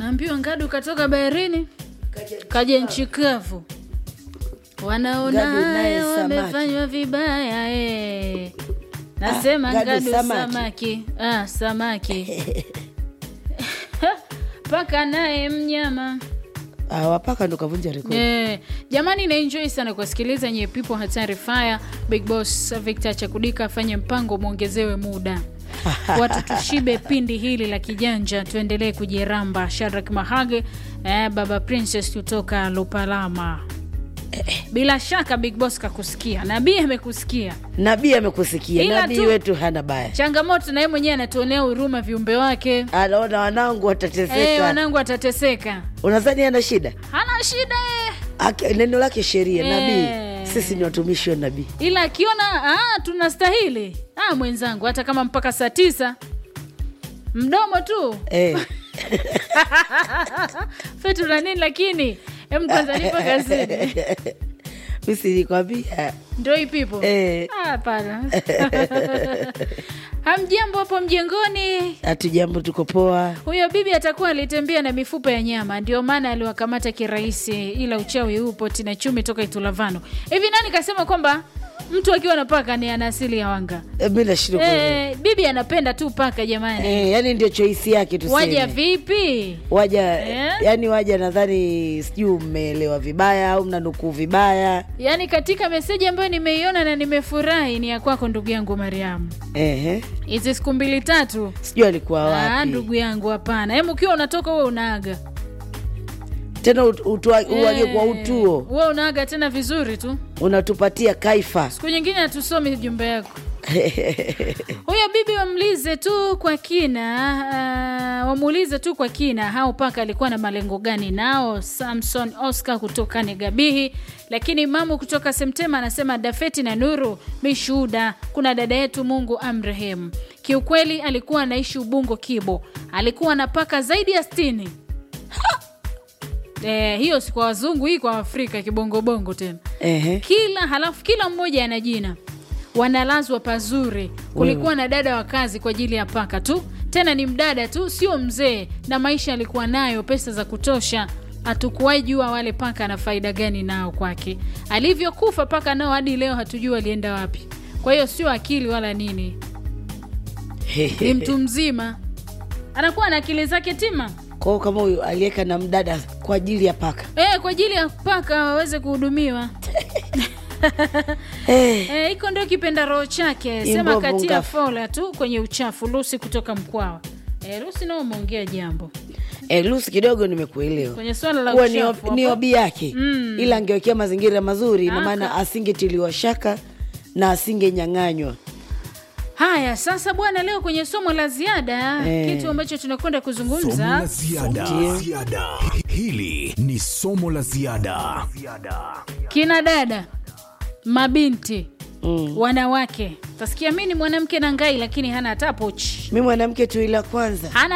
naambiwa ngadu katoka baharini kaja nchi kavu wanaona Ngadu naye haya samaki. wamefanywa vibaya eh. nasema Ah, ngadu ngadu samaki. samaki ah, samaki paka naye mnyama Ah, wapaka ndo kavunja rekodi Yeah. jamani naenjoy sana kuwasikiliza nye pipo hatari fire big boss victor chakudika afanye mpango mwongezewe muda watu tushibe pindi hili la kijanja tuendelee kujiramba sharak mahage eh, baba princess kutoka lupalama bila shaka big boss kakusikia nabii amekusikia nabii amekusikia Ila nabii tu- wetu hana baya changamoto na yeye mwenyewe anatuonea huruma viumbe wake anaona wanangu watateseka Eh, wanangu atateseka unadhani ana shida hana shida eh. Aki- neno lake sheria Eh. nabii sisi ni watumishi wa nabii ila akiona ah, tunastahili ah, mwenzangu hata kama mpaka saa tisa mdomo tu eh. fetu na nini lakini em kwanza nipo kazini misi nilikwambia ndo hii pipo Eh. Ah, hapana hamjambo hapo mjengoni hatujambo tuko poa huyo bibi atakuwa alitembea na mifupa ya nyama ndio maana aliwakamata kirahisi ila uchawi upo tina chumi toka itulavano hivi nani kasema kwamba mtu akiwa na paka ni ana asili ya wanga Eh, mi nashindwa kuelewa. Eh, bibi anapenda tu paka jamani Eh, yani ndio choisi yake waja tuseme vipi waja Eh? yani waja nadhani sijui mmeelewa vibaya au mnanukuu vibaya yaani katika meseji ambayo nimeiona na nimefurahi ni ya kwako ndugu yangu mariamu Ehe. hizi siku mbili tatu sijui alikuwa Ah, wapi ndugu yangu hapana hem ukiwa unatoka huwe unaaga tena ut- utua- uage kwa Eh, utuo huwe unaaga tena vizuri tu unatupatia kaifa siku nyingine hatusomi jumbe yako huyo bibi wamlize tu kwa kina uh, wamuulize tu kwa kina hao paka alikuwa na malengo gani nao samson oscar kutoka negabihi lakini mamu kutoka semtema anasema dafeti na nuru mishuhuda kuna dada yetu mungu amrehemu kiukweli alikuwa anaishi ubungo kibo alikuwa na paka zaidi ya stini Eh, hiyo si kwa wazungu hii kwa afrika kibongobongo tena Ehe. kila halafu kila mmoja ana jina wanalazwa pazuri kulikuwa na dada wa kazi kwa ajili ya paka tu tena ni mdada tu sio mzee na maisha alikuwa nayo pesa za kutosha hatukuwahi jua wale paka na faida gani nao kwake alivyokufa paka nao hadi leo hatujui alienda wapi kwa hiyo sio akili wala nini ni mtu mzima anakuwa na akili zake tima kwao kama huyu aliweka na mdada kwa ajili ya paka e, kwa ajili ya paka waweze kuhudumiwa Eh, Eh, hiko ndio kipenda roho chake sema Imbovu katia ngafu. fola tu kwenye uchafu lusi kutoka mkwawa e, lusi nao umeongea jambo eh, lusi kidogo nimekuelewa kwenye swala la kuwa ni, uchafu ob- ni hapo. obi yake Mm. ila angewekea mazingira mazuri na Aka. maana asingetiliwa shaka na asingenyang'anywa haya sasa bwana leo kwenye somo la ziada Eh. kitu ambacho tunakwenda Somo la kuzungumza ziada. Ndio. Ziada. Hili ni somo la ziada. kina dada mabinti mm. wanawake tasikia mi ni mwanamke na ngai lakini hana hata pochi mi mwanamke tu ila kwanza hana